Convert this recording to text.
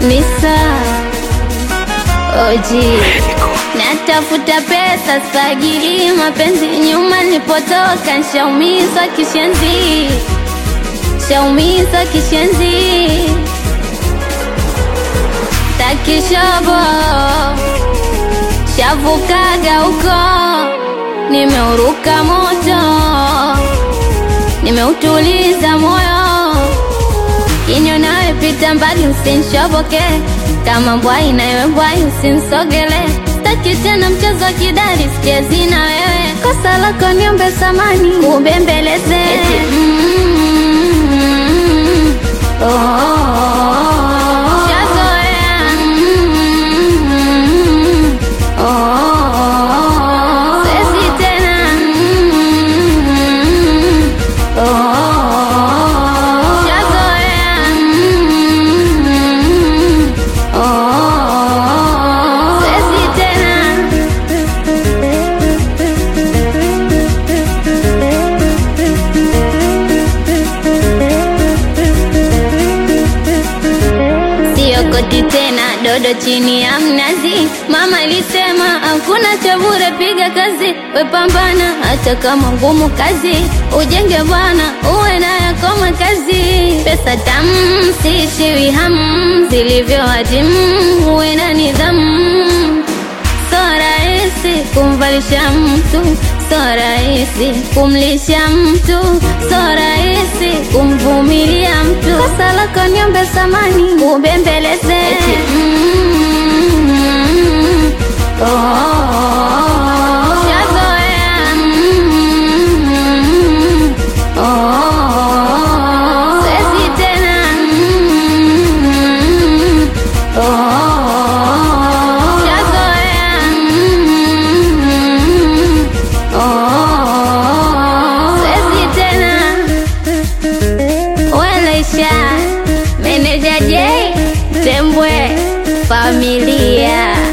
Nisa Oji Natafuta pesa sagili mapenzi nyuma nipotoka nshaumizwa kishenzi Shaumizwa kishenzi Takishobo Shavukaga huko Nimeuruka moto Nimeutuliza moyo Kinyo nawe pita mbali usinshoboke Kama mbwai na wewe mbwai usinsogele Sitaki tena mchezo wa kidari sichezi na wewe Kosa lako niombe samani ubembeleze mm, oh, oh, oh. Shazoea mm, oh, oh, oh. Siwezi tena mm, oh, oh, oh. Shazoea mm, oh, oh, oh. Siwezi tena Siokoti tena dodo chini ya mnazi. Mama alisema hakuna cha bure, piga kazi, wepambana, hata kama ngumu kazi, ujenge bwana, uwe na yako makazi. Pesa tamu, siishiwi hamu, zilivyo hatimu, uwe na nidhamu. So rahisi kumvalisha mtu, so rahisi kumlisha mtu, so rahisi kumvumilia mtu. Kosa lako niombe samani, ubembeleze Mm, oh, oh, oh. Shazoea Mm, oh, oh, oh. Siwezi tena Mm, oh, oh, oh. Shazoea Mm, oh, oh, oh. Siwezi tena Welaisha Meneja J Tembwe Familia